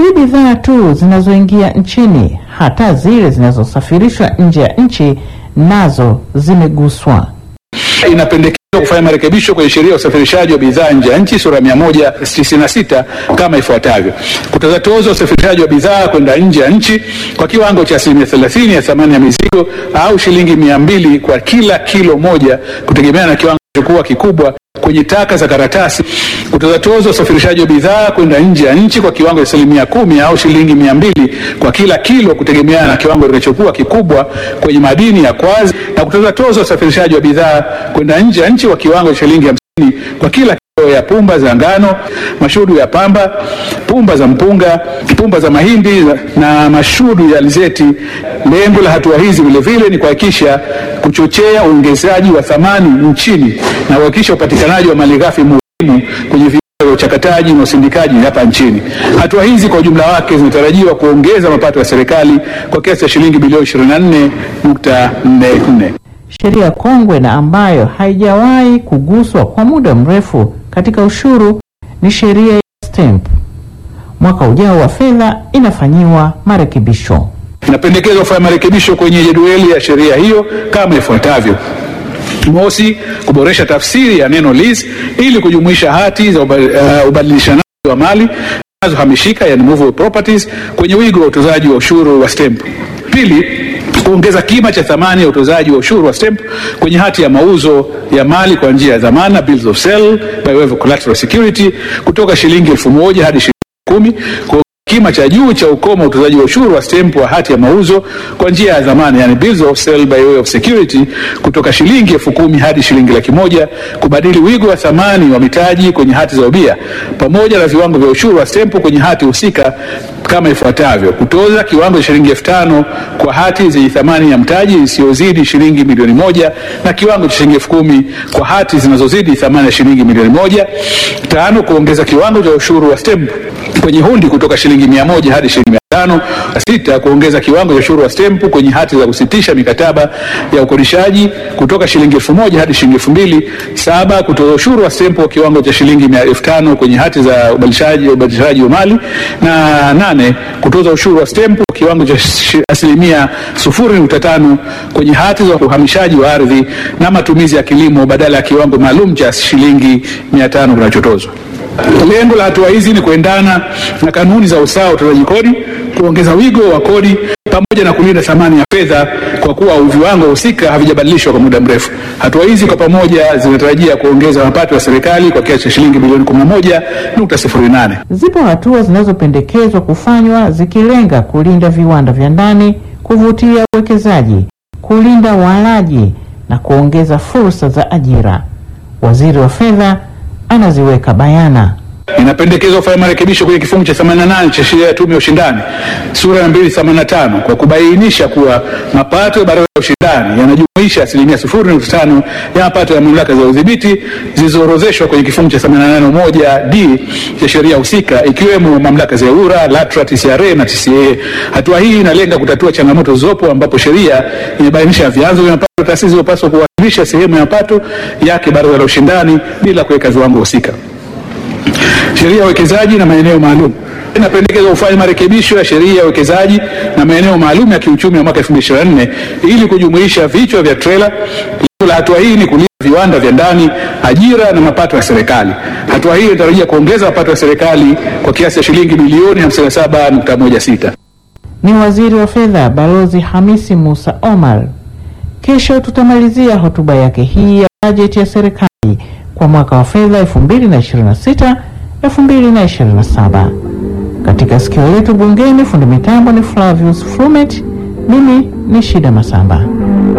Si bidhaa tu zinazoingia nchini, hata zile zinazosafirishwa nje ya nchi nazo zimeguswa. Inapendekezwa kufanya marekebisho kwenye sheria ya usafirishaji wa bidhaa nje ya nchi sura 196 kama ifuatavyo: kutoza tozo ya usafirishaji wa bidhaa kwenda nje ya nchi kwa kiwango cha asilimia 30 ya thamani ya mizigo au shilingi mia mbili kwa kila kilo moja kutegemea na kiwango kilichokuwa kikubwa kwenye taka za karatasi. Kutoza tozo ya usafirishaji wa bidhaa kwenda nje ya nchi kwa kiwango cha asilimia kumi au shilingi mia mbili kwa kila kilo kutegemeana na kiwango kilichokuwa kikubwa kwenye madini ya kwazi, na kutoza tozo ya usafirishaji wa bidhaa kwenda nje ya nchi kwa kiwango cha shilingi hamsini kwa kila kilo ya pumba za ngano, mashudu ya pamba, pumba za mpunga, pumba za mahindi na mashudu ya alizeti. Lengo la hatua hizi vilevile ni kuhakikisha kuchochea uongezaji wa thamani nchini na kuhakikisha upatikanaji wa malighafi muhimu kwenye viwanda vya uchakataji na usindikaji hapa nchini. Hatua hizi kwa ujumla wake zinatarajiwa kuongeza mapato ya serikali kwa kiasi cha shilingi bilioni 24.44. Sheria kongwe na ambayo haijawahi kuguswa kwa muda mrefu katika ushuru ni sheria ya stamp. Mwaka ujao wa fedha inafanyiwa marekebisho. Inapendekezwa kufanya marekebisho kwenye jedwali ya sheria hiyo kama ifuatavyo: Mosi, kuboresha tafsiri ya neno lease ili kujumuisha hati za uba- uh, ubadilishanaji wa mali zinazohamishika yani movable properties kwenye wigo wa utozaji wa ushuru wa stamp. Pili, kuongeza kima cha thamani ya utozaji wa ushuru wa stamp kwenye hati ya mauzo ya mali kwa njia ya dhamana bills of sale by way of collateral security kutoka shilingi elfu moja hadi shilingi kumi kwa kima cha juu cha ukomo wa utozaji wa ushuru wa stamp wa hati ya mauzo kwa njia ya dhamana yani bills of sale by way of security kutoka shilingi elfu kumi hadi shilingi laki moja kubadili wigo wa thamani wa mitaji kwenye hati za ubia pamoja na viwango vya ushuru wa stamp kwenye hati husika kama ifuatavyo: kutoza kiwango cha shilingi elfu tano kwa hati zenye thamani ya mtaji isiyozidi shilingi milioni moja na kiwango cha shilingi elfu kumi kwa hati zinazozidi thamani ya shilingi milioni moja. Tano, kuongeza kiwango cha ushuru wa stamp kwenye hundi kutoka shilingi mia moja hadi shilingi mia tano. Sita, kuongeza kiwango cha ushuru wa stempu kwenye hati za kusitisha mikataba ya ukodishaji kutoka shilingi elfu moja hadi shilingi elfu mbili. Saba, kutoza ushuru wa stempu kwa kiwango cha shilingi mia elfu tano kwenye hati za ubadilishaji ubadilishaji wa mali. Na nane, kutoza ushuru wa stempu kwa kiwango cha shi- asilimia sufuri nukta tano kwenye hati za uhamishaji wa ardhi na matumizi ya kilimo badala ya kiwango maalum cha shilingi mia tano kinachotozwa. Lengo la hatua hizi ni kuendana na kanuni za usawa wa utozaji kodi, kuongeza wigo wa kodi pamoja na kulinda thamani ya fedha kwa kuwa viwango husika havijabadilishwa kwa muda mrefu. Hatua hizi kwa pamoja zinatarajia kuongeza mapato ya serikali kwa kiasi cha shilingi bilioni 11.08. Zipo hatua zinazopendekezwa kufanywa zikilenga kulinda viwanda vya ndani, kuvutia uwekezaji, kulinda walaji na kuongeza fursa za ajira. Waziri wa Fedha anaziweka bayana. Inapendekezwa kufanya marekebisho kwenye kifungu cha 88 cha sheria ya tume ya ushindani sura ya 285 kwa kubainisha kuwa mapato ya baraza la ushindani yanajumuisha asilimia 0.5 ya mapato ya mamlaka za udhibiti zilizoorodheshwa kwenye kifungu cha 881 d cha sheria husika ikiwemo mamlaka za EWURA, LATRA, TCRA na TCA. Hatua hii inalenga kutatua changamoto zilizopo ambapo sheria imebainisha vyanzo vya mapato taasisi zilizopaswa kuwasilisha sehemu ya mapato yake baraza la ushindani bila kuweka viwango husika. Sheria ya uwekezaji na maeneo maalum inapendekezwa kufanya marekebisho ya sheria ya uwekezaji na maeneo maalum ya kiuchumi ya mwaka 2024 ili kujumuisha vichwa vya trela. Lengo la hatua hii ni kulinda viwanda vya ndani, ajira na mapato ya serikali. Hatua hii inatarajia kuongeza mapato ya serikali kwa kiasi cha shilingi bilioni 57.16. Ni Waziri wa Fedha Balozi Hamisi Musa Omar. Kesho tutamalizia hotuba yake hii ya bajeti ya serikali kwa mwaka wa fedha 2026 2027. Katika sikio letu bungeni, fundi mitambo ni Flavius Frumet, mimi ni Shida Masamba.